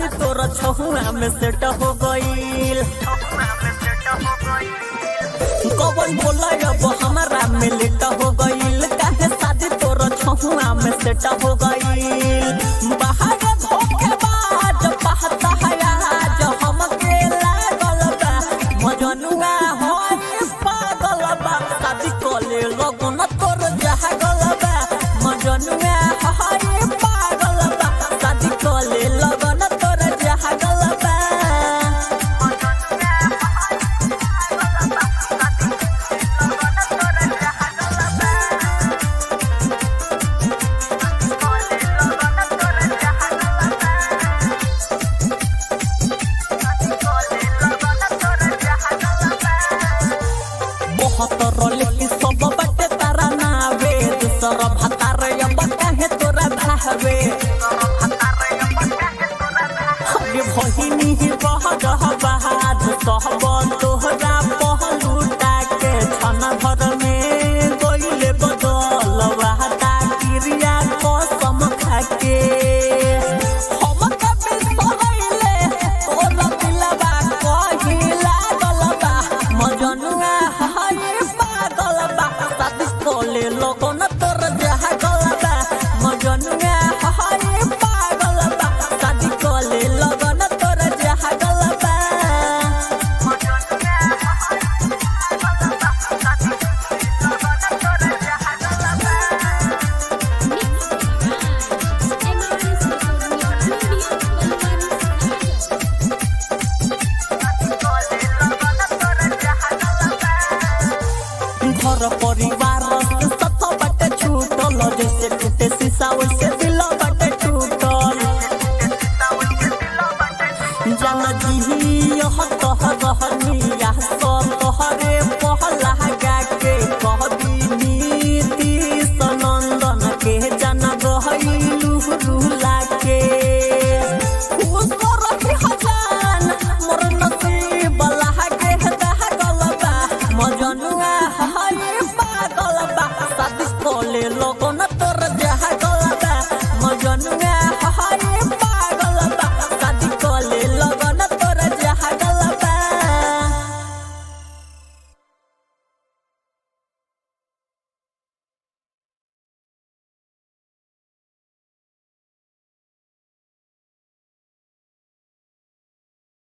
शादी तोरा छहुआ में सेट हो गईल कवन बोला अब हमारा में लेट हो गईल काहे शादी तोरा छहुआ में सेट हो गईल बाहर धोखेबाज पहता है आज हमके लागल बा मजनुआ होई पागल बा शादी कोले लगन तोर जहागल बा मजनुआ होई पागल बा शादी कोले लगन तोर जहागल बा बहुत रोले की सब बटे तारा नावे दूसर भतार अब काहे तोरा भावे अरे बहिनी ही बह रह बहाद सहब तोहरा पहलूटा के छन भर में गइले बदल वाहता क्रिया कसम खाके हम कभी सहैले तोरा दिलवा कहिला गलबा मजनुआ हाय पागल बा शादी कोले लोगन तोर जहा गलबा मजनुआ हाय पागल बा शादी कोले लोगन तोर जहा गलबा घर परिवार के सत बटे छूटल जैसे टूटे शीशा वैसे दिल बटे टूटल जान जी यह कह रहनिया सब तोहरे पहला गा के कह नीति सनंदन के जन गहलू रुला के खुश रही हजान मोर नसीब लागे दह गलबा मजनुआ हाय पागल बा शादी कोले लोगन तो